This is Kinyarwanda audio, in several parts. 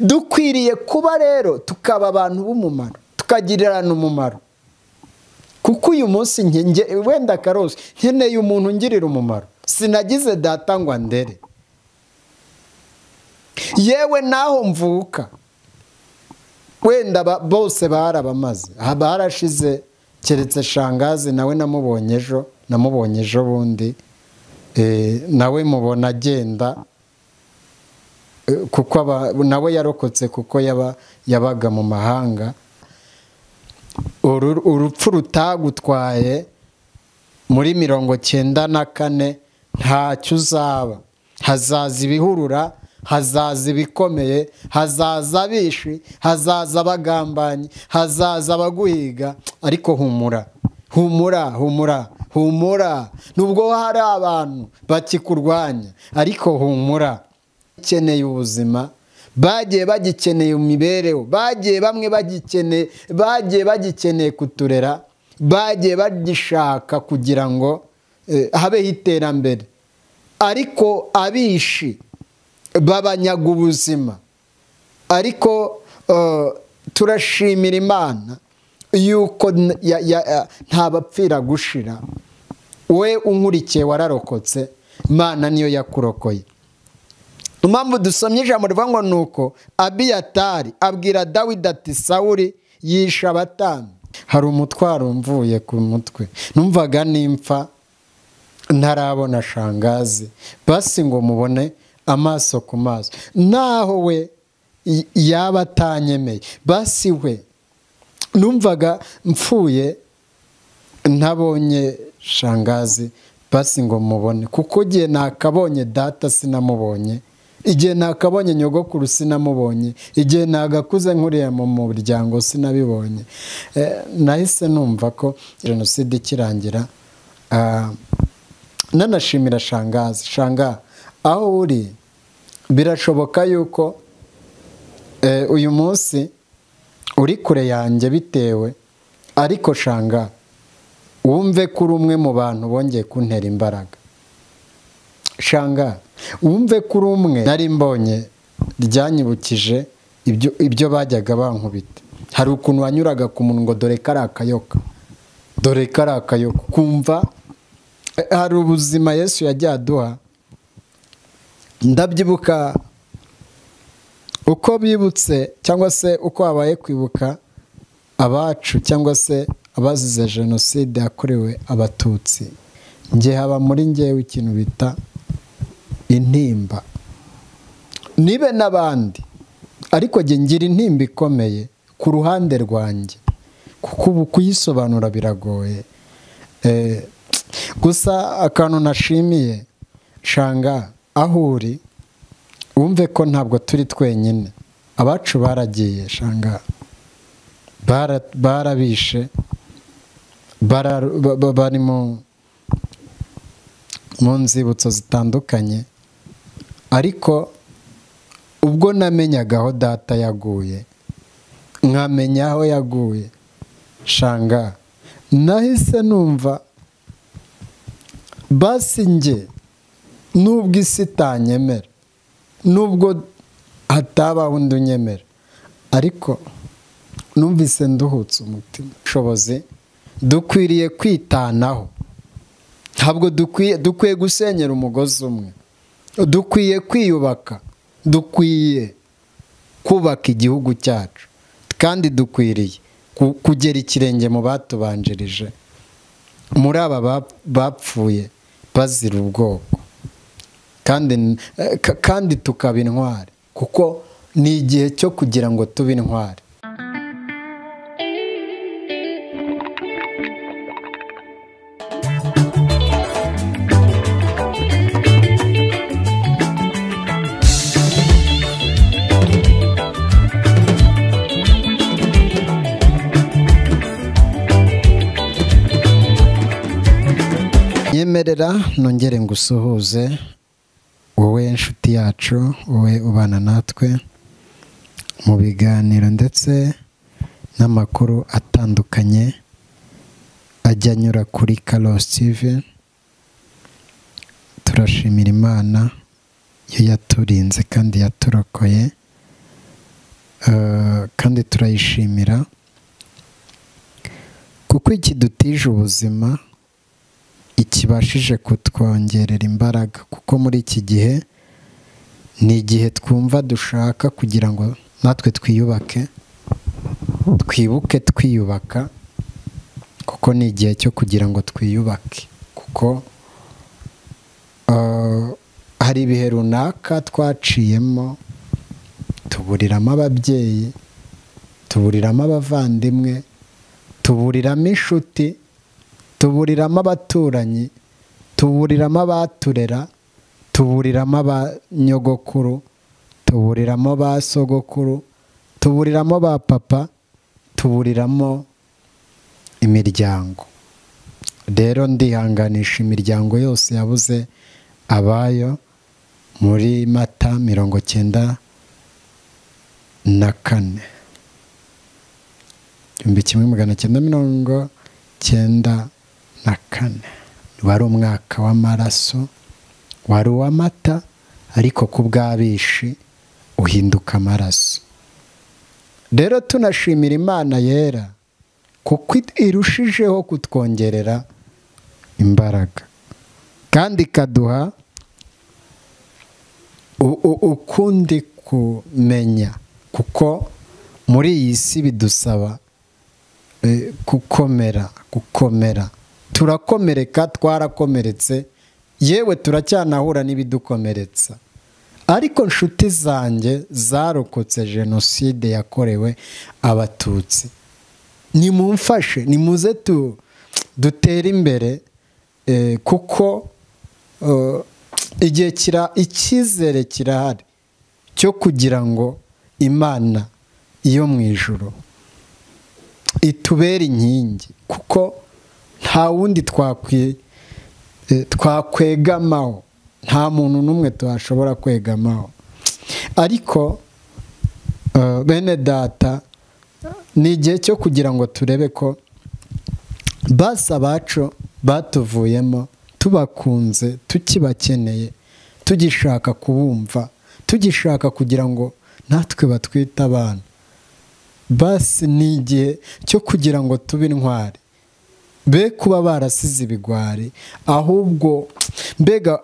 dukwiriye kuba rero tukaba abantu b'umumaro tukagirirana umumaro kuko uyu munsi wenda karose nkeneye umuntu ungirira umumaro sinagize data ngo ndere yewe n'aho mvuka wenda bose barabamaze barashize keretse shangazi nawe namubonye ejo namubonye ejo bundi nawe mubona agenda kuko nawe yarokotse kuko yabaga mu mahanga urupfu rutagutwaye muri mirongo cyenda na kane ntacyo uzaba hazaza ibihurura hazaza ibikomeye hazaza abishwi hazaza abagambanyi hazaza abaguhiga ariko humura humura humura humura nubwo hari abantu bakikurwanya ariko humura ukeneye ubuzima bagiye bagikeneye imibereho bagiye bamwe bagikeneye bagiye bagikeneye kuturera bagiye bagishaka kugira ngo habeho iterambere ariko abishi babanyaga ubuzima ariko turashimira imana yuko nta bapfira gushira we unkurikiye wararokotse imana niyo yakurokoye impamvu dusomye ijambo rivuga ngo ni uko abiyatari abwira dawidi ati sawuri yisha abatanu hari umutwaro mvuye ku mutwe numvaga nimfa ntarabona shangazi basi ngo mubone amaso ku maso naho we yaba atanyemeye basi we numvaga mpfuye ntabonye shangazi basi ngo mubone kuko igihe nakabonye data sinamubonye igihe nakabonye nyogokuru sinamubonye igihe nagakuze nkuriya mu muryango sinabibonye nahise numva ko jenoside ikirangira nanashimira shangazi shangazi aho uri birashoboka yuko uyu munsi uri kure yanjye bitewe ariko shanga wumve ko uri umwe mu bantu bongeye kuntera imbaraga shanga wumve ko uri umwe nari mbonye ryanyibukije ibyo bajyaga bankubita hari ukuntu wanyuraga ku muntu ngo dore kari akayoka dore kari akayoka kumva hari ubuzima yesu yajya aduha ndabyibuka uko bibutse cyangwa se uko habaye kwibuka abacu cyangwa se abazize jenoside yakorewe abatutsi nge haba muri ngewe ikintu bita intimba nibe n'abandi ariko jye ngira intimba ikomeye ku ruhande rwanjye kuko ubu kuyisobanura biragoye gusa akantu nashimiye shanga aho uri wumve ko ntabwo turi twenyine abacu baragiye shanga barabishe bari mu nzibutso zitandukanye ariko ubwo namenyaga aho data yaguye nkamenya aho yaguye shanga nahise numva basi njye nubwo isi itanyemera nubwo hatabaho undi unyemera ariko numvise nduhutse umutima ubushobozi dukwiriye kwitanaho ntabwo dukwiye gusenyera umugozi umwe dukwiye kwiyubaka dukwiye kubaka igihugu cyacu kandi dukwiriye kugera ikirenge mu batubanjirije muri aba bapfuye bazira ubwoko kandi tukaba intwari kuko ni igihe cyo kugira ngo tube intwari nyemerera nongere ngusuhuze wowe inshuti yacu wowe ubana natwe mu biganiro ndetse n'amakuru atandukanye ajya anyura kuri karosi tivi turashimira imana yo yaturinze kandi yaturokoye Eh, kandi turayishimira kuko iki dutije ubuzima ikibashije kutwongerera imbaraga kuko muri iki gihe ni igihe twumva dushaka kugira ngo natwe twiyubake twibuke twiyubaka kuko ni igihe cyo kugira ngo twiyubake kuko eh, hari ibihe runaka twaciyemo tuburiramo ababyeyi tuburiramo abavandimwe tuburiramo inshuti tuburiramo abaturanyi tuburiramo abaturera tuburiramo abanyogokuru tuburiramo ba sogokuru tuburiramo ba papa tuburiramo imiryango rero ndihanganisha imiryango yose yabuze abayo muri mata mirongo cyenda na kane igihumbi kimwe magana cyenda mirongo cyenda na kane wari umwaka w'amaraso wari uw'amata ariko ku bw'abishi uhinduka amaraso rero tunashimira imana yera kuko irushijeho kutwongerera imbaraga kandi ikaduha u- u- ukundi kumenya kuko muri iyi si bidusaba eh, gukomera gukomera turakomereka twarakomeretse yewe turacyanahura n'ibidukomeretsa ariko inshuti zanjye zarokotse jenoside yakorewe abatutsi nimumfashe nimuze tu dutere imbere eh, kuko eh, igihe kira icyizere kirahari cyo kugira ngo imana yo mu ijoro itubere inkingi kuko nta wundi twakwi- eh, twakwegamaho nta muntu n'umwe twashobora kwegamaho ariko eh, bene data ni igihe cyo kugira ngo turebe ko basi abacu batuvuyemo tubakunze tukibakeneye tugishaka kubumva tugishaka kugira ngo natwe batwite abana basi ni igihe cyo kugira ngo tube intwari be kuba barasize ibigwari ahubwo mbega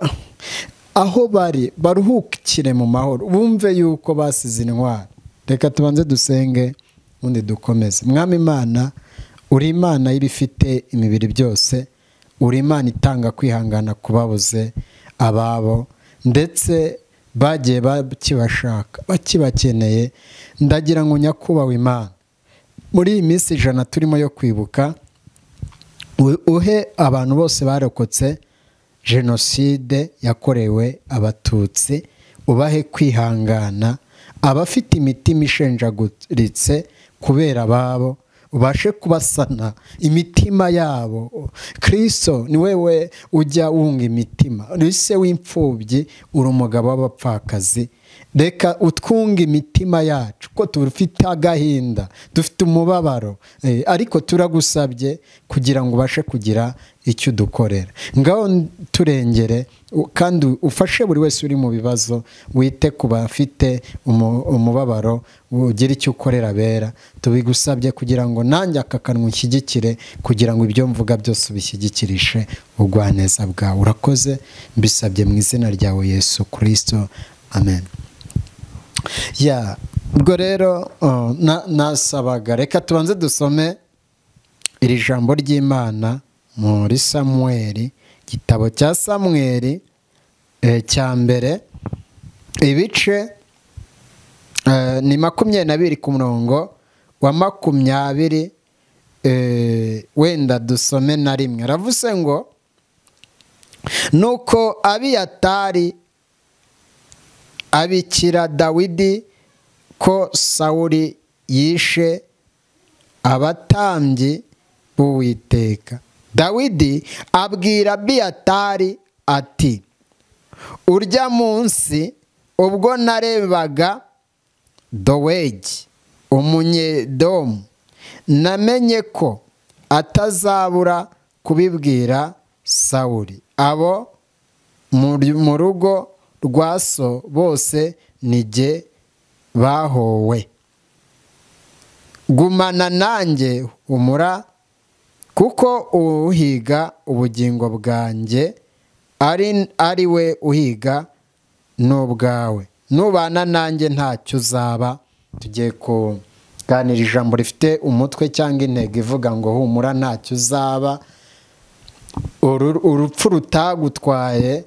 aho bari baruhukire mu mahoro bumve yuko basize intwari reka tubanze dusenge ubundi dukomeze mwami imana uri imana y'ibifite imibiri byose uri imana itanga kwihangana ku babuze ababo ndetse bagiye bakibashaka bakibakeneye ndagira ngo nyakubahwa imana muri iyi minsi ijana turimo yo kwibuka u- uhe abantu bose barokotse jenoside yakorewe abatutsi ubahe kwihangana abafite imitima ishenjaguritse kubera ababo ubashe kubasana imitima yabo kirisito ni wewe ujya wunga imitima rise w'imfubyi uri umugabo w'abapfakazi reka utwunge imitima yacu ko dufite agahinda dufite umubabaro eh, ariko turagusabye kugira ngo ubashe kugira icyo udukorera ngaho n- turengere u- kandi ufashe buri wese uri mu bibazo wite ku bafite umu- umubabaro ugire icyo ukorera bera tubigusabye kugira ngo nanjye aka kanwa ushyigikire kugira ngo ibyo mvuga byose ubishyigikirishe ubugwaneza bwawe urakoze mbisabye mu izina ryawe yesu kirisito amen ya ubwo rero uh, na- nasabaga reka tubanze dusome iri jambo ry'imana muri samuweri igitabo cya samuweri eh, cya mbere ibice eh, ni makumyabiri n'abiri ku murongo wa makumyabiri eh, wenda dusome na rimwe aravuze ngo nuko abiyatari abikira dawidi ko sawuri yishe abatambyi b'uwiteka dawidi abwira abiyatari ati urya munsi ubwo narebaga dowegi umunyedomu namenye ko atazabura kubibwira sawuri abo muri- mu rugo rwa so bose ni jye bahowe gumana nanjye humura kuko uhiga ubugingo bwanjye ari ari we uhiga n'ubwawe nubana nanjye ntacyo uzaba tugiye kuganira ijambo rifite umutwe cyangwa intego ivuga ngo humura ntacyo uzaba Uru- urupfu rutagutwaye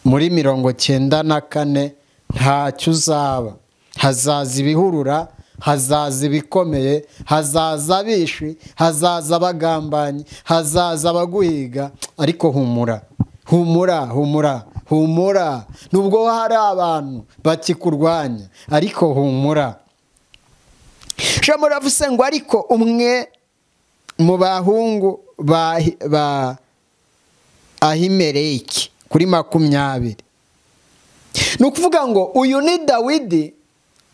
muri mirongo cyenda na kane ntacyo uzaba hazaza ibihurura hazaza ibikomeye hazaza abishi hazaza abagambanyi hazaza abaguhiga ariko humura humura humura humura nubwo hari abantu bakikurwanya ariko humura shamo uravuze ngo ariko umwe mu bahungu ba ba ahimereki kuri makumyabiri ni ukuvuga ngo uyu ni dawidi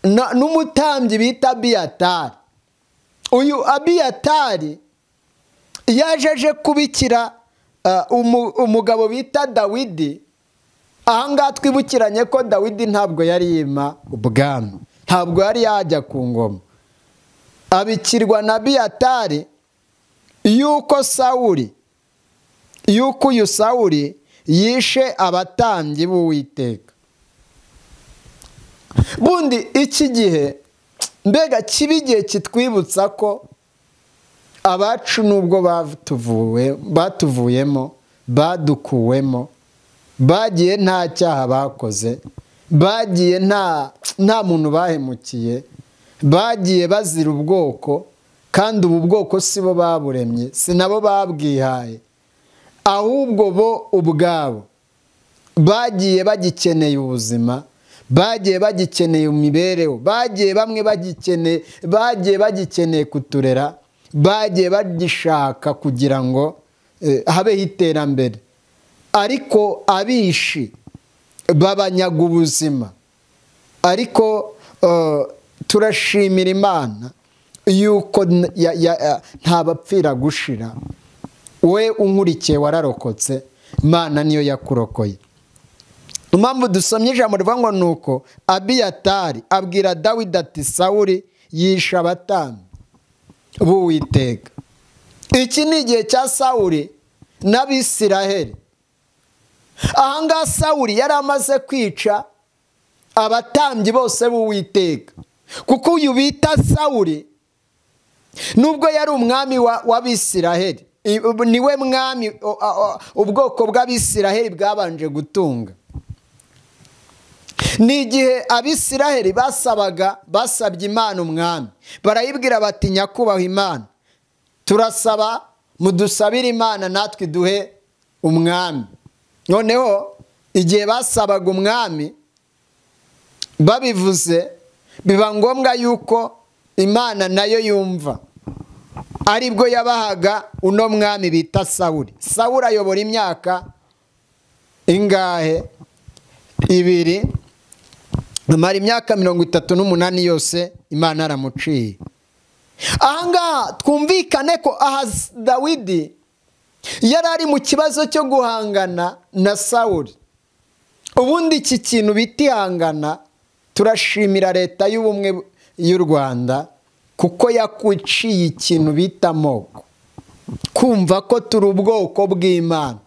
na- n'umutambyi bita abiyatari uyu abiyatari yaje aje kubikira eh, umu- umugabo bita dawidi ahangaha twibukiranye ko dawidi ntabwo yari yima ubwami ntabwo yari yajya ku ngoma abikirwa na biyatari yuko sawuri yuko uyu sawuri yishe abatambyi b'uwiteka bundi iki gihe mbega kiba igihe kitwibutsa ko abacu nubwo batuvuwe batuvuyemo badukuwemo bagiye nta cyaha bakoze bagiye nta nta muntu bahemukiye bagiye bazira ubwoko kandi ubu bwoko si bo baburemye si nabo babwihaye ahubwo bo ubwabo bagiye bagikeneye ubuzima bagiye bagikeneye imibereho bagiye bamwe bagikeneye bagiye bagikeneye kuturera bagiye bagishaka kugira ngo eh, habeho iterambere ariko abishi babanyaga ubuzima ariko eh, turashimira imana yuko n- ya- ya- ya- nta bapfira gushira we unkurikiye wararokotse imana niyo yakurokoye impamvu dusomye ijambo rivuga ngo ni uko abiyatari abwira dawidi ati sawuri yishe abatambyi b'uwiteka iki ni igihe cya sawuri n'abisiraheli ahangaha sawuri yari amaze kwica abatambyi bose b'uwiteka kuko uyu bita sawuri nubwo yari umwami wa- w'abisiraheli i- niwe mwami o- a- o- ubwoko bw'abisiraheli bwabanje gutunga ni igihe abisiraheli basabaga basabye imana umwami barayibwira bati nyakubahwa imana turasaba mudusabire imana natwe duhe umwami noneho igihe basabaga umwami babivuze biba ngombwa yuko imana nayo yumva aribwo yabahaga uno mwami bita sawuri sawuri ayobora imyaka ingahe ibiri amara imyaka mirongo itatu n'umunani yose imana yaramuciye ahangaha twumvikane ko aha dawidi yari ari mu kibazo cyo guhangana na sawuri ubundi iki kintu bita ihangana turashimira leta y'ubumwe y'u rwanda kuko yakuciye ikintu bita amoko kumva ko turi ubwoko bw'imana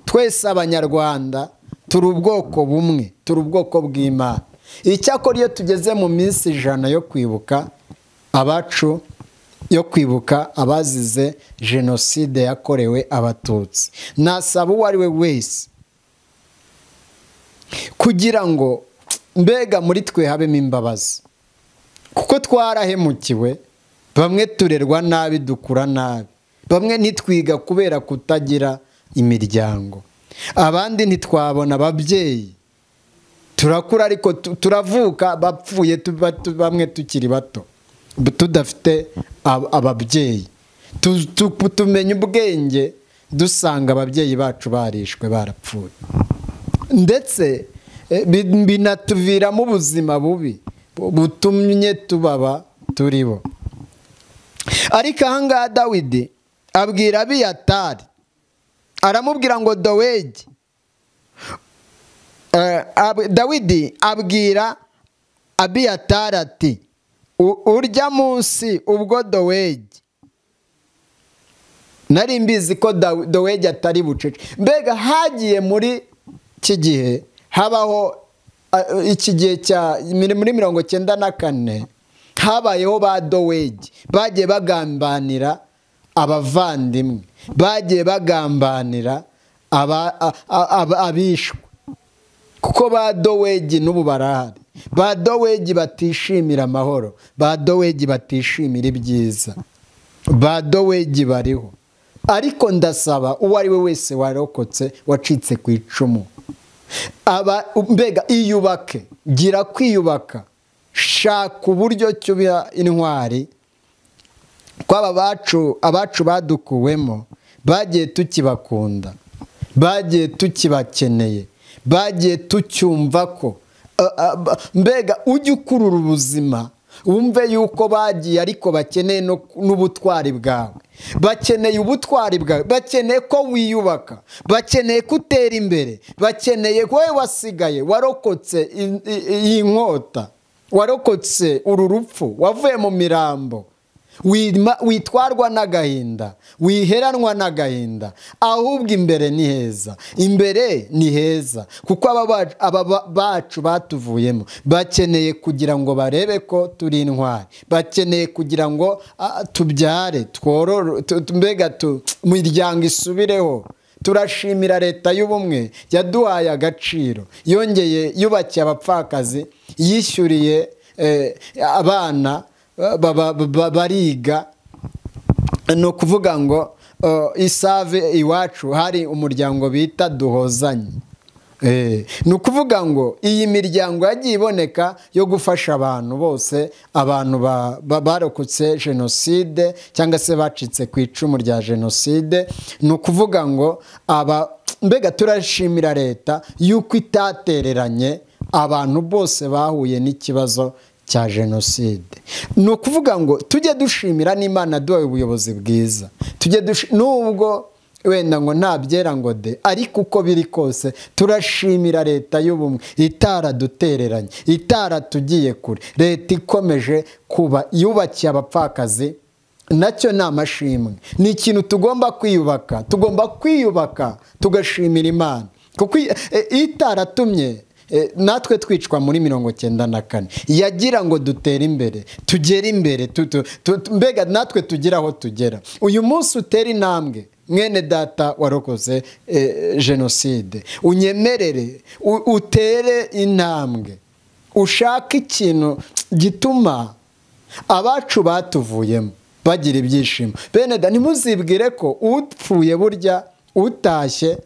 twese abanyarwanda turi ubwoko bumwe turi ubwoko bw'imana icyakora iyo tugeze mu minsi ijana yo kwibuka abacu yo kwibuka abazize jenoside yakorewe abatutsi nasaba uwo ari we wese kugira ngo mbega muri twe habemo imbabazi kuko twarahemukiwe bamwe turerwa nabi dukura nabi bamwe ntitwiga kubera kutagira imiryango abandi ntitwabona ababyeyi turakura ariko tu- turavuka bapfuye tuba- tu- bamwe tukiri bato b- tudafite ab- ababyeyi Tu- tu- tumenya ubwenge dusanga ababyeyi bacu barishwe barapfuye ndetse eh, bi- binatuviramo ubuzima bubi bu- butumye tubaba turibo ariko ahangaha dawidi abwira abiyatari aramubwira ngo dowegi Eh, ab- dawidi abwira abiyatari ati urya munsi ubwo dowegi nari mbizi ko dowegi atari bucece mbega hagiye muri iki gihe habaho iki gihe cya muri mirongo cyenda na kane habayeho ba dowegi bagiye bagambanira abavandimwe bagiye bagambanira abishwe kuko ba dowegi n'ubu barahari ba dowegi batishimira amahoro ba dowegi batishimira ibyiza ba dowegi bariho ariko ndasaba uwo ari we wese warokotse wacitse ku icumu mbega iyubake gira kwiyubaka shaka uburyo ki ubiha intwari kwaba abacu abacu badukuwemo bagiye tukibakunda bagiye tukibakeneye bagiye tucyumva ko mbega ujye ukurura ubuzima wumve yuko bagiye ariko bakeneye n'ubutwari bwawe bakeneye ubutwari bwawe bakeneye ko wiyubaka bakeneye ko utera imbere bakeneye wowe wasigaye warokotse iyi nkota warokotse uru rupfu wavuye mu mirambo witwarwa n'agahinda wiheranwa n'agahinda ahubwo imbere ni heza imbere ni heza kuko aba bacu batuvuyemo bakeneye kugira ngo barebe ko turi intwari bakeneye kugira ngo tubyare tworore mbega imiryango isubireho turashimira leta y'ubumwe yaduhaye agaciro yongeye yubakiye abapfakazi yishyuriye abana bariga ni ukuvuga ngo isave iwacu hari umuryango bita duhozanye ni ukuvuga ngo iyi miryango yagiye iboneka yo gufasha abantu bose abantu barokotse jenoside cyangwa se bacitse ku icumu rya jenoside ni ukuvuga ngo mbega turashimira leta y'uko itatereranye abantu bose bahuye n'ikibazo cya jenoside ni ukuvuga ngo tujye dushimira n'imana duhaye ubuyobozi bwiza tujye nubwo wenda ngo nta byera ngo de ariko uko biri kose turashimira leta y'ubumwe itaradutereranye itaratugiye kure leta ikomeje kuba yubakiye abapfakazi nacyo ni amashimwe ni ikintu tugomba kwiyubaka tugomba kwiyubaka tugashimira imana kuko itaratumye natwe twicwa muri mirongo cyenda na kane yagira ngo dutere imbere tugere imbere mbega natwe tugere aho tugera uyu munsi utera intambwe mwene data warokoze jenoside unyemerere utere intambwe ushake ikintu gituma abacu batuvuyemo bagira ibyishimo bene da ntimuzibwire ko upfuye burya utashye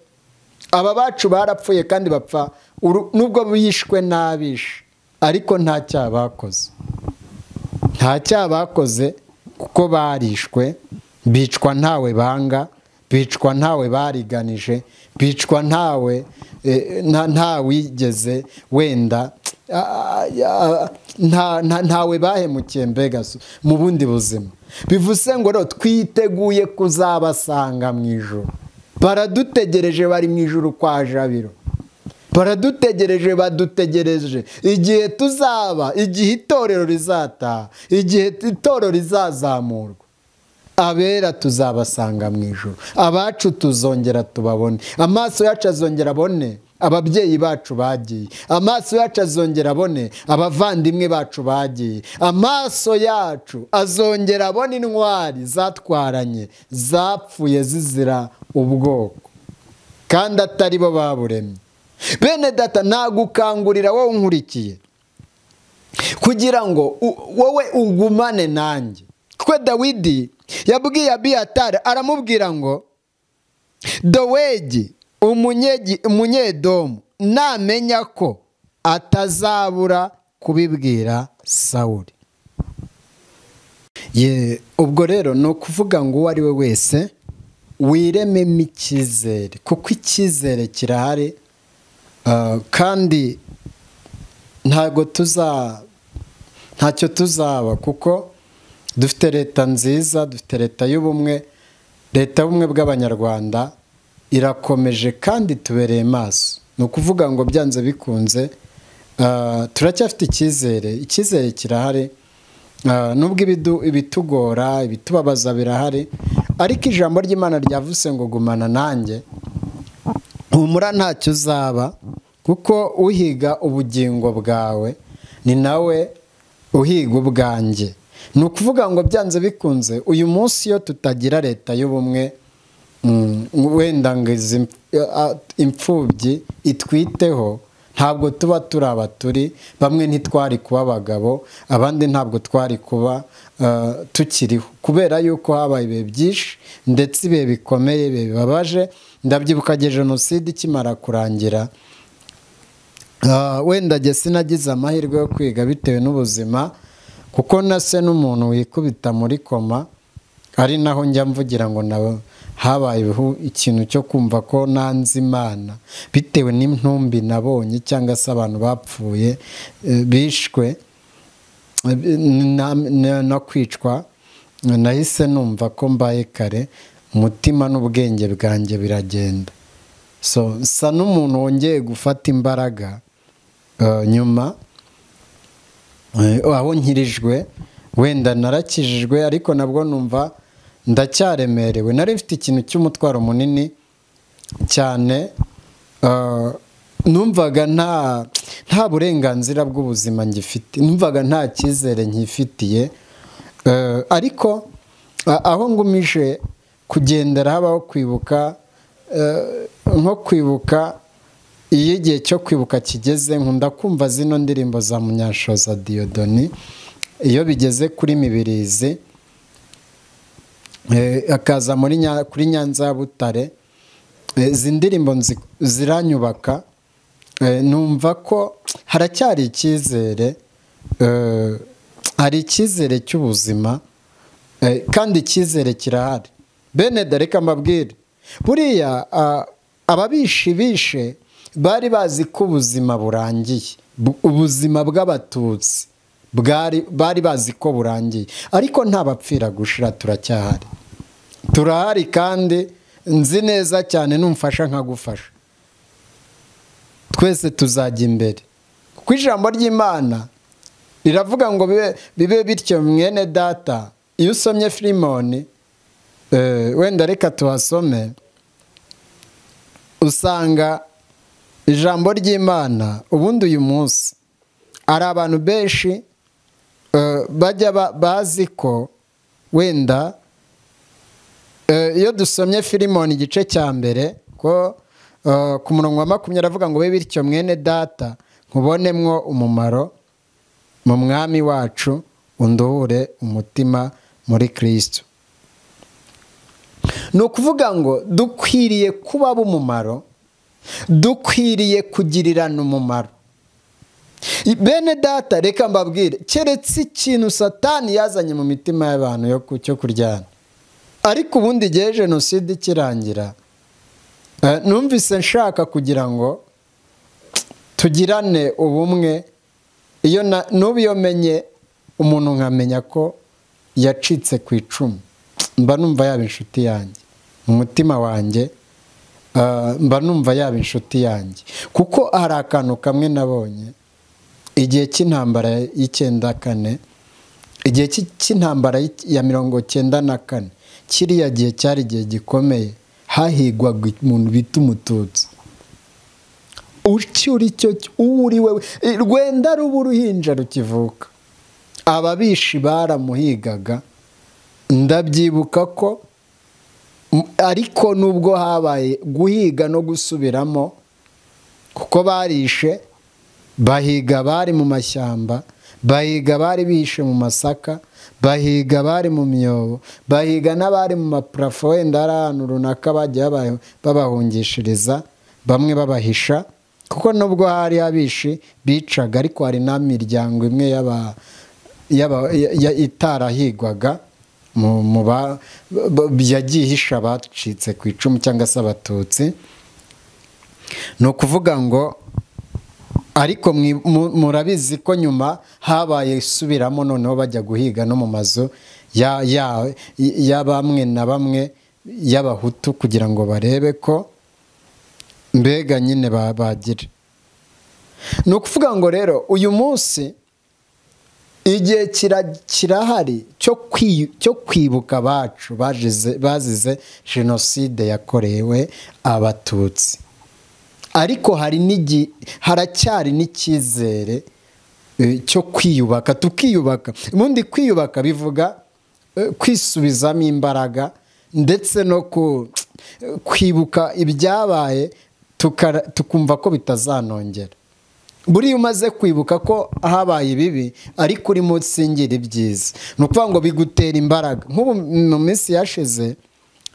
aba bacu barapfuye kandi bapfa nubwo bishwe n'abishe ariko nta cyaha bakoze nta cyaha bakoze kuko barishwe bicwa ntawe banga bicwa ntawe bariganije bicwa ntawe ntawigeze wenda ntawe bahemukiye mbega mu bundi buzima bivuze ngo rero twiteguye kuzabasanga mu ijoro baradutegereje bari mu ijoro kwa jabiro baradutegereje badutegereje igihe tuzaba igihe itorero rizataha igihe itorero rizazamurwa abera tuzabasanga mu ijoro abacu tuzongera tubabone amaso yacu azongera abone ababyeyi bacu bagiye amaso yacu azongera abone abavandimwe bacu bagiye amaso yacu azongera abone intwari zatwaranye zapfuye zizira ubwoko kandi atari bo baburemye bene data nagukangurira wowe nkurikiye kugira ngo wowe ugumane nanjye kuko dawidi yabwiye abiyatari aramubwira ngo dowegi umunyedomu namenya ko atazabura kubibwira sawuri ye ubwo rero ni ukuvuga ngo uwo ari we wese wirememo icyizere kuko icyizere kirahari kandi ntabwo tuza ntacyo tuzaba kuko dufite leta nziza dufite leta y'ubumwe leta y'ubumwe bw'abanyarwanda irakomeje kandi tubereye maso ni ukuvuga ngo byanze bikunze turacyafite icyizere icyizere kirahari Ah, nubwo ibidu- ibitugora ibitubabaza birahari ariko ijambo ry'imana ryavuze ngo gumana nanjye humura ntacyo uzaba kuko uhiga ubugingo bwawe ni nawe uhiga ubwanjye ni ukuvuga ngo byanze bikunze uyu munsi iyo tutagira leta y'ubumwe mm, wenda ngo izi imf- a- imfubyi itwiteho ntabwo tuba turi abaturi bamwe ntitwari kuba abagabo abandi ntabwo twari kuba eh, tukiriho kubera yuko habaye ibihe byinshi ndetse ibihe bikomeye ibihe bibabaje ndabyibuka igihe jenoside ikimara kurangira Ah, wenda njye sinagize amahirwe yo kwiga bitewe n'ubuzima kuko na se n'umuntu wikubita muri koma ari naho njya mvugira ngo nawe habayeho ikintu cyo kumva ko nanze imana bitewe n'intumbi nabonye cyangwa se abantu bapfuye eh, bishwe na- na- no kwicwa nahise numva ko mbaye kare umutima n'ubwenge bwanjye biragenda so nsa n'umuntu wongeye gufata imbaraga eh, nyuma eh, aho nkirijwe wenda narakijijwe ariko nabwo numva ndacyaremerewe nari mfite ikintu cy'umutwaro munini cyane eh, numvaga nta nta burenganzira bw'ubuzima ngifite numvaga nta cyizere nkifitiye Eh, ariko a- aho ngumije kugendera habaho kwibuka eh, nko kwibuka iyo igihe cyo kwibuka kigeze nkunda kumva zino ndirimbo za munyashoza diyodoni iyo bigeze kuri mibirizi eh, akaza muri Nya- kuri nyanza ya butare Eh, izi ndirimbo nzi- ziranyubaka Eh, numva ko haracyari icyizere eh, hari icyizere cy'ubuzima Eh, kandi icyizere kirahari bene dore ko mbabwire buriya ah, ababishi bishe bari bazi ko ubuzima burangiye Bu- ubuzima bw'abatutsi bwari- bari bazi ko burangiye ariko nta bapfira gushira turacyahari turahari kandi nzi neza cyane numfasha nkagufasha twese tuzajya imbere kuko ijambo ry'imana riravuga ngo bibe, bibe bityo mwene data iyo usomye firimoni eh, wenda reka tuhasome usanga ijambo ry'imana ubundi uyu munsi ari abantu benshi eh, bajya ba- bazi ko wenda Eh, iyo dusomye firimoni igice cya mbere ko eh, ku murongo wa makumyabiri aravuga ngo be bityo mwene data nkubonemwo umumaro mu mwami wacu unduhure umutima muri kirisitu ni ukuvuga ngo dukwiriye kuba b'umumaro dukwiriye kugirirana umumaro bene data reka mbabwire keretse ikintu satani yazanye mu mitima y'abantu yo ku- cyo kuryana ariko ubundi igihe jenoside ikirangira eh, numvise nshaka kugira ngo tugirane ubumwe iyo na- n'ubu iyo menye umuntu nkamenya ko yacitse ku icumu mba numva yaba inshuti yanjye mu mutima wanjye eh, mba numva yaba inshuti yanjye kuko hari akantu kamwe nabonye igihe cy'intambara y'icyenda kane igihe cy'i- cy'intambara y'i- ya mirongo cyenda na kane kiriya gihe cyari igihe gikomeye hahigwaga umuntu bita umututsi icyo uri cyo cy- uwo uri we rwenda ruba uruhinja rukivuka ababishi baramuhigaga ndabyibuka ko m- ariko nubwo habaye guhiga no gusubiramo kuko barishe bahiga abari mu mashyamba bahiga abari bihishe mu masaka bahiga abari mu myobo bahiga n'abari mu mapurafo wenda hari ahantu runaka bagiye baba- babahungishiriza bamwe babahisha kuko nubwo hari abishi bicaga ariko hari n'imiryango imwe y'aba- y'aba- ya- ya- itarahigwaga mu- mu ba- ba- yagiye ihisha abacitse ku icumu cyangwa se abatutsi ni ukuvuga ngo ariko mwi- mu- murabizi ko nyuma habaye isubiramo noneho bajya guhiga no mu mazu ya- ya- ya bamwe na bamwe y'abahutu kugira ngo barebe ko mbega nyine ba- bagira ni ukuvuga ngo rero uyu munsi igihe kira- kirahari cyo kwi- cyo kwibuka abacu bazize- bazize jenoside yakorewe abatutsi ariko hari n'igi haracyari n'icyizere eh, cyo kwiyubaka tukiyubaka ubundi kwiyubaka bivuga eh, kwisubizamo imbaraga ndetse no ku- kwibuka ibyabaye tukara- tukumva ko bitazanongera buriya umaze kwibuka ko habaye ibibi ariko urimo utsindira ibyiza ni ukuvuga ngo bigutera imbaraga nk'ubu mu minsi yashize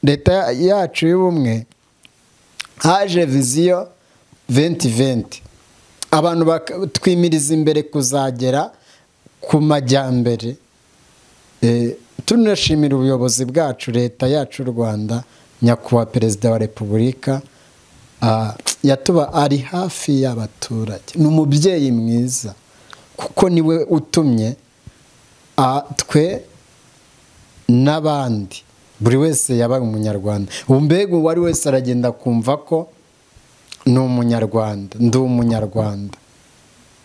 leta yacu y'ubumwe haje viziyo venti venti abantu baka- twimiriza imbere kuzagera ku majyambere Eh, tunashimira ubuyobozi bwacu leta yacu y'u rwanda nyakubahwa perezida wa repubulika ah, yatuba ari hafi y'abaturage ni umubyeyi mwiza kuko niwe utumye ah, twe n'abandi buri wese yabaye umunyarwanda ubu mbega uwo ari wese aragenda akumva ko ni umunyarwanda ndi umunyarwanda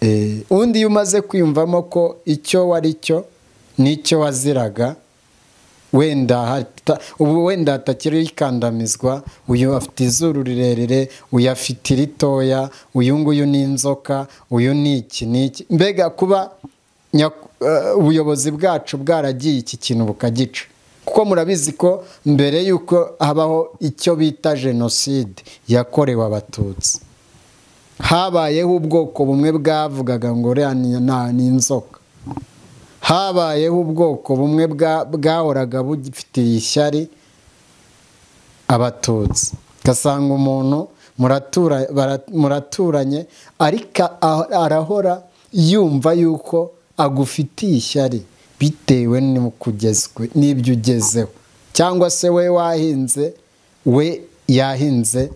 Eh, undi iyo umaze kwiyumvamo ko icyo wari cyo n'icyo waziraga wenda hata- ubu wenda hatakiri ikandamizwa uyu afite izuru rirerire uyu afite iritoya uyu nguyu ni inzoka uyu ni iki n'iki mbega kuba nyaku- eh, ubuyobozi bwacu bwaragiye iki kintu bukagica kuko murabizi ko mbere y'uko habaho icyo bita jenoside yakorewe abatutsi habayeho ubwoko bumwe bwavugaga ngo uriya ni- na- ni inzoka habayeho ubwoko bumwe bwa- bwahoraga bugifitiye ishyari abatutsi ugasanga umuntu muratura- bara- muraturanye ariko a- arahora yumva yuko agufitiye ishyari bitewe n'uko ugezwe n'ibyo ugezeho cyangwa se we wahinze we yahinze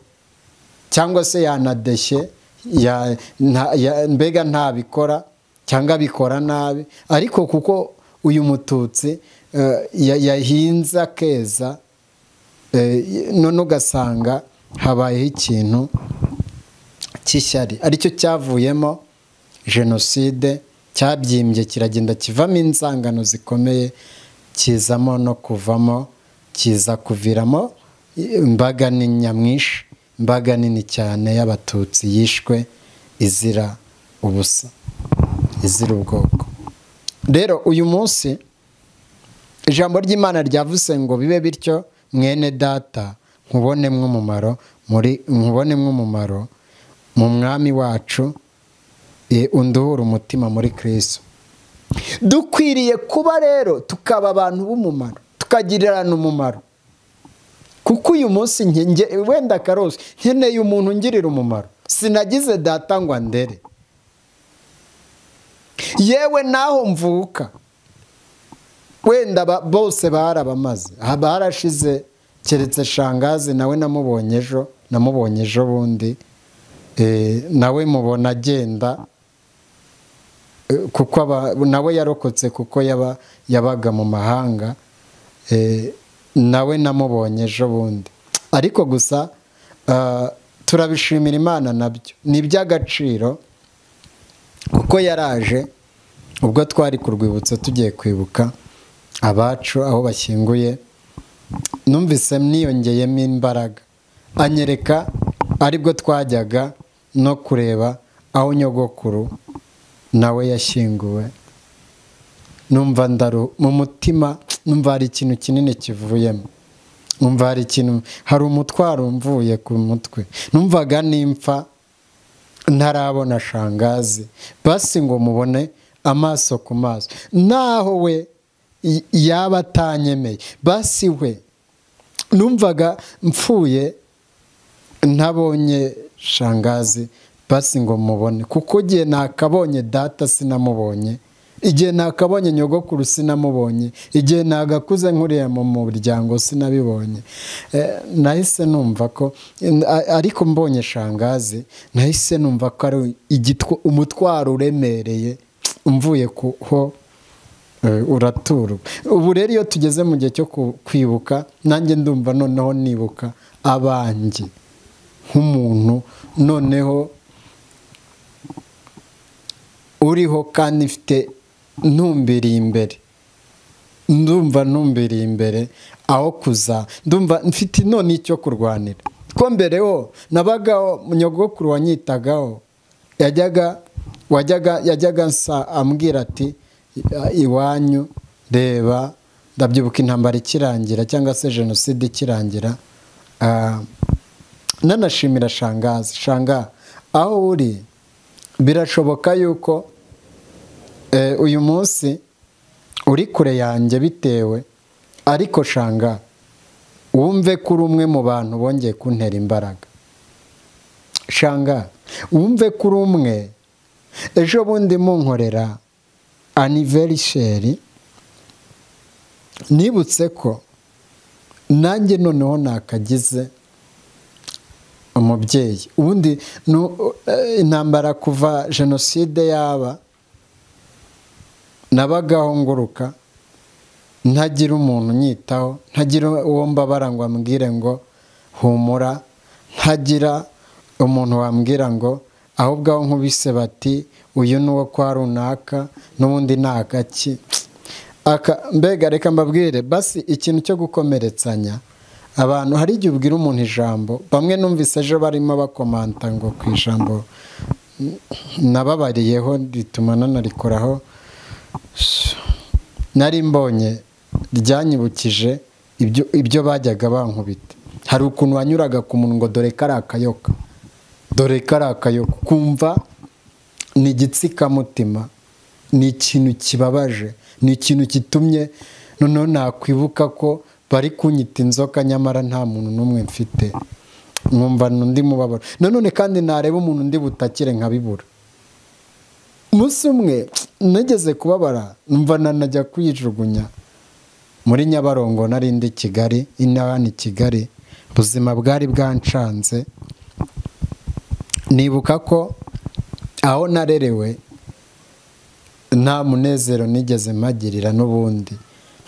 cyangwa se yanadeshye ya- nta- ya- mbega ntabikora cyangwa abikora nabi ariko kuko uyu mututsi eh, ya- yahinze akeza eh, none ugasanga habayeho ikintu cy'ishyari aricyo cyavuyemo jenoside cyabyimbye kiragenda kivamo inzangano zikomeye kizamo no kuvamo kiza kuviramo imbaga ni nyamwinshi imbaga nini cyane y'abatutsi yishwe izira ubusa izira ubwoko rero uyu munsi ijambo ry'imana ryavuze ngo bibe bityo mwene data nkubonemo umumaro muri nkubonemo umumaro mu mwami wacu e, unduhura umutima muri kristo dukwiriye kuba rero tukaba abantu b'umumaro tukagirirana umumaro kuko uyu munsi nge- nge- wenda karose nkeneye umuntu ungirira umumaro sinagize data ngo andere yewe n'aho mvuka wenda ba- bose barabamaze aha barashize keretse shangazi nawe namubonye ejo namubonye ejo bundi Eh, nawe mubona agenda Eh, kuko aba- nawe yarokotse kuko yaba- yabaga mu mahanga Eh, nawe namubonye ejo bundi ariko gusa ah, turabishimira imana nabyo ni iby'agaciro kuko yaraje ubwo twari ku rwibutso tugiye kwibuka abacu aho bashyinguye numvise niyongeyemo imbaraga anyereka aribwo twajyaga no kureba aho nyogokuru nawe yashyinguwe numva ndaru mu mutima numva hari ikintu kinini kivuyemo numva hari ikintu hari umutwaro mvuye ku mutwe numvaga nimfa ntarabona shangazi basi ngo mubone amaso ku maso naho we y- yaba atanyemeye basi we numvaga mpfuye ntabonye shangazi basi ngo mubone kuko igihe nakabonye data sinamubonye igihe nakabonye nyogokuru sinamubonye igihe nagakuze nkuriya mu muryango sinabibonye Eh, nahise numva ko a- ariko mbonye shangazi nahise numva ko ari igitwa- umutwaro uremereye mvuye kuho Eh, uraturwa ubu rero iyo tugeze mu gihe cyo ku- kwibuka nanjye ndumva noneho nibuka abanjye nk'umuntu noneho uriho kandi mfite ntumbiriye imbere ndumva ntumbiriye imbere aho kuza ndumva mfite none icyo kurwanira ko mbereho nabagaho nyogokuru wanyitagaho yajyaga wajyaga yajyaga nsa ambwira ati iwanyu reba ndabyibuka intambara ikirangira cyangwa se jenoside ikirangira nanashimira shangazi shanga aho uri birashoboka yuko uyu munsi uri kure yanjye bitewe ariko shanga wumve ko uri umwe mu bantu bongeye kuntera imbaraga shanga wumve ko uri umwe ejo bundi munkorera aniverisheri nibutse ko nanjye noneho nakagize umubyeyi ubundi intambara kuva jenoside yaba nabagaho nguruka ntagira umuntu unyitaho ntagira uwo mbabara ngo ambwire ngo humura ntagira umuntu wambwira ngo ahubwo aho nkubise bati uyu ni uwo kwa runaka n'ubundi ni agaki mbega reka mbabwire basi ikintu cyo gukomeretsanya abantu hari igihe ubwira umuntu ijambo bamwe numvise ejo barimo bakomanta ngo ku ijambo nababariyeho rituma nanarikoraho nari mbonye ryanyibukije ibyo bajyaga bankubita hari ukuntu wanyuraga ku muntu ngo dore ko ari akayoka dore ko ari akayoka kumva ni igitsikamutima ni ikintu kibabaje ni ikintu kitumye noneho nakwibuka ko bari kunyita inzoka nyamara nta muntu n'umwe mfite mwumva undi mubabaro nanone kandi nareba umuntu undi butakire nkabibura umunsi umwe nageze kubabara numva nanajya kuyijugunya muri nyabarongo narindi kigali inani kigali ubuzima bwari bwancanze nibuka ko aho narerewe nta munezero nigeze mpagirira n'ubundi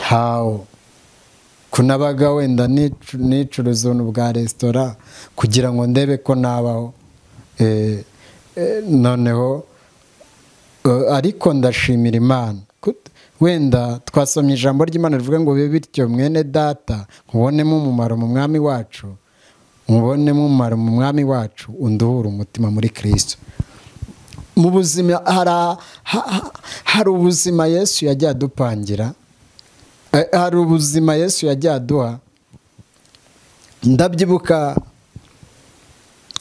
ntawo kunabaga wenda nicuruza ubuntu bwa resitora kugira ngo ndebe ko nabaho noneho ariko ndashimira imana wenda twasomye ijambo ry'imana rivuga ngo bibe bityo mwene data nkubonemo umumaro mu mwami wacu nkubonemo umumaro mu mwami wacu unduhura umutima muri kirisito mu buzima hari ubuzima yesu yajya adupangira hari ubuzima yesu yajya aduha ndabyibuka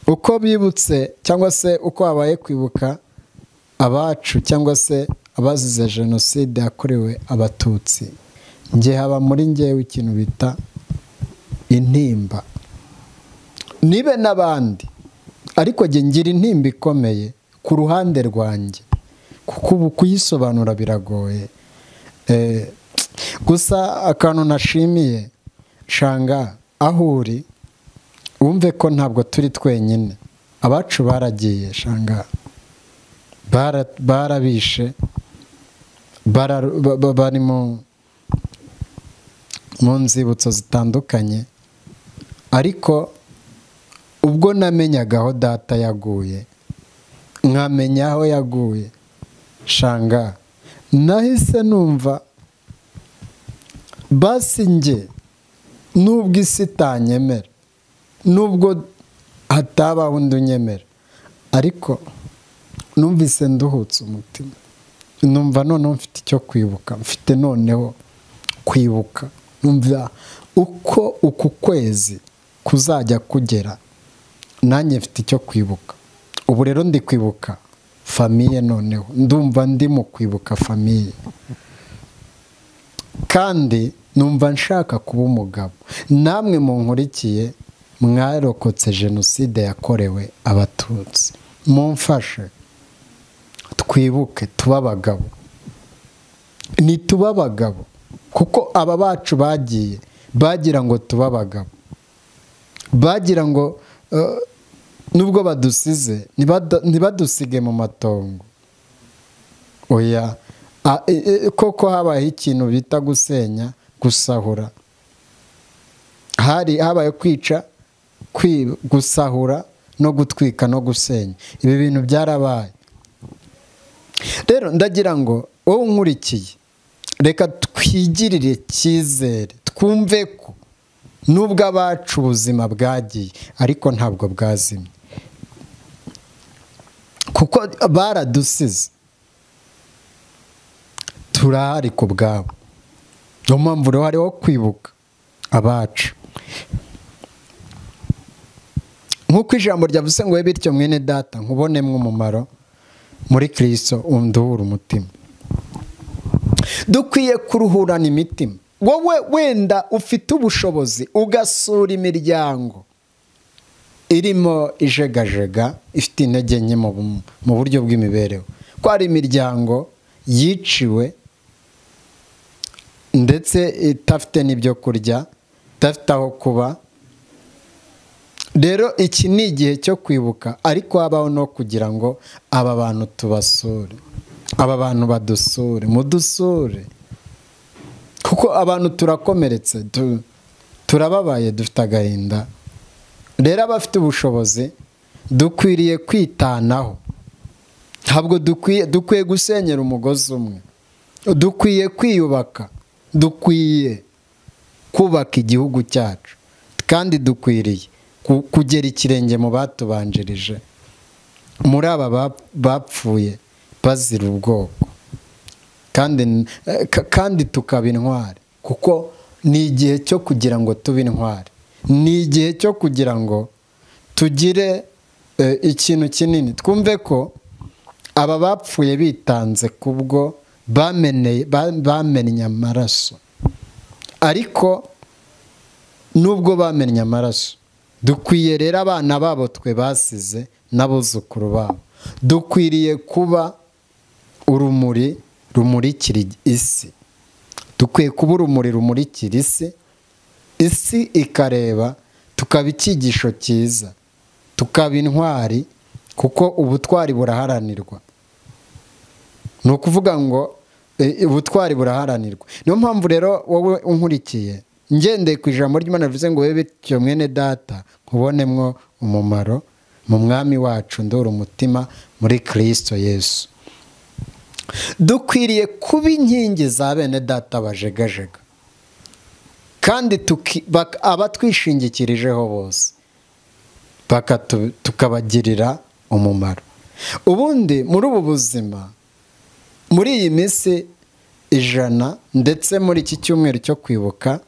uko bibutse cyangwa se uko habaye kwibuka abacu cyangwa se abazize jenoside yakorewe abatutsi nge haba muri ngewe ikintu bita intimba nibe n'abandi ariko jye ngira intimba ikomeye ku ruhande rwanjye kuko ubu kuyisobanura biragoye gusa akantu nashimiye shanga aho uri wumve ko ntabwo turi twenyine abacu baragiye shanga barabishe bari mu nzibutso zitandukanye ariko ubwo namenyaga aho data yaguye nkamenya aho yaguye shanga nahise numva basi njye nubwo isi itanyemera nubwo hatabaho undi unyemera ariko numvise nduhutse umutima numva noneho mfite icyo kwibuka mfite noneho kwibuka numva uko uku kwezi kuzajya kugera nanjye mfite icyo kwibuka ubu rero ndi kwibuka famiye noneho ndumva ndi mu kwibuka famiye kandi numva nshaka kuba umugabo namwe munkurikiye mwarokotse jenoside yakorewe abatutsi mumfashe twibuke tuba abagabo ntituba abagabo kuko aba bacu bagiye bagira ngo tuba abagabo bagira ngo nubwo badusize ntibadusige mu matongo oya koko habayeho ikintu bita gusenya gusahura hari habaye kwica gusahura no gutwika no gusenya ibi bintu byarabaye rero ndagira ngo wowe unkurikiye reka twigirire icyizere twumve ko nubwo abacu ubuzima bwagiye ariko ntabwo bwazimye kuko baradusize turahari ku bwabo niyo mpamvu uruhare wo kwibuka abacu nk'uko ijambo ryavuze ngo we bityo mwene data nkubonemo umumaro muri kirisito unduhura umutima dukwiye kuruhurana imitima wowe wenda ufite ubushobozi ugasura imiryango irimo ijegajega ifite intege nke mu buryo bw'imibereho ko hari imiryango yiciwe ndetse idafite n'ibyo kurya idafite aho kuba rero iki ni igihe cyo kwibuka ariko habaho no kugira ngo aba bantu tubasure aba bantu badusure mudusure kuko abantu turakomeretse turababaye dufite agahinda rero abafite ubushobozi dukwiriye kwitanaho ntabwo dukwiye gusenyera umugozi umwe dukwiye kwiyubaka dukwiye kubaka igihugu cyacu kandi dukwiriye kugera ikirenge mu batubanjirije muri aba bapfuye bazira ubwoko kandi tukaba intwari kuko ni igihe cyo kugira ngo tube intwari ni igihe cyo kugira ngo tugire ikintu kinini twumve ko aba bapfuye bitanze kubwo bamenye amaraso ariko nubwo bamenye amaraso dukwiye rero abana babo twe basize n'abuzukuru babo dukwiriye kuba urumuri rumurikira isi dukwiye kuba urumuri rumurikira isi isi ikareba tukaba icyigisho cyiza tukaba intwari kuko ubutwari buraharanirwa ni ukuvuga ngo ubutwari buraharanirwa niyo mpamvu rero wowe unkurikiye ngendeye ku ijambo ry'imana rivuze ngo webe bityo mwene data nkubonemo umumaro mu mwami wacu ndora umutima muri kirisito yesu dukwiriye kuba inkingi za bene data bajegajega kandi abatwishingikirijeho bose tukabagirira umumaro ubundi muri ubu buzima muri iyi minsi ijana ndetse muri iki cyumweru cyo kwibuka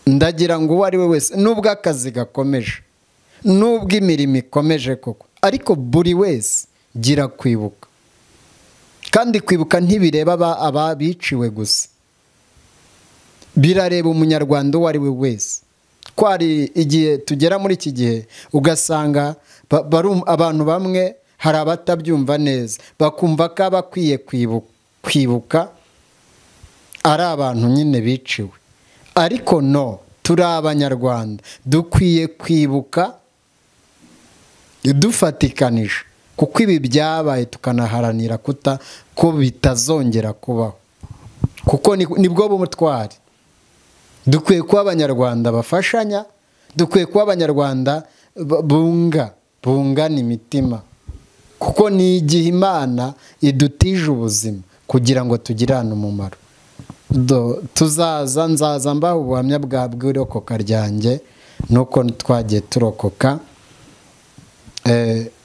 ndagira ngo uwo ari we wese nubwo akazi gakomeje nubwo imirimo ikomeje koko ariko buri wese gira kwibuka kandi kwibuka ntibireba ababiciwe gusa birareba umunyarwanda uwo ari we wese ko hari igihe tugera muri iki gihe ugasanga abantu bamwe hari abatabyumva neza bakumva ko abakwiye kwibuka ari abantu nyine biciwe ariko no turi abanyarwanda dukwiye kwibuka dufatikanije kuko ibi byabaye tukanaharanira kuta ko bitazongera kubaho kuko nibwo b'umutwari dukwiye kuba abanyarwanda bafashanya dukwiye kuba abanyarwanda bunga bungana imitima kuko ni igihe imana idutije ubuzima kugira ngo tugirane umumaro tuzaza nzaza mbaha ubuhamya bwa bw'irokoka ryanjye nuko twagiye turokoka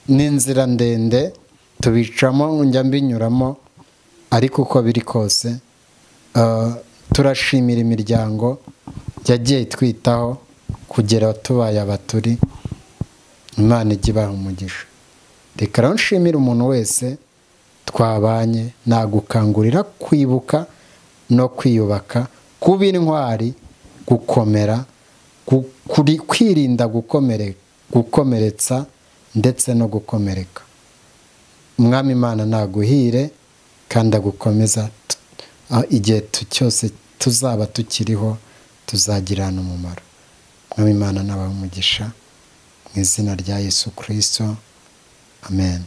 n'inzira ndende tubicamo njya mbinyuramo ariko uko biri kose turashimira imiryango yagiye itwitaho kugera tubaye abaturi imana ijya ibaha umugisha reka rero nshimire umuntu wese twabanye nagukangurira kwibuka no kwiyubaka kuba intwari gukomera kwirinda gukomeretsa ndetse no gukomereka umwami imana naguhire kandi agukomeza igihe cyose tuzaba tukiriho tuzagirana umumaro umwami imana umugisha mu izina rya yesu kirisito amen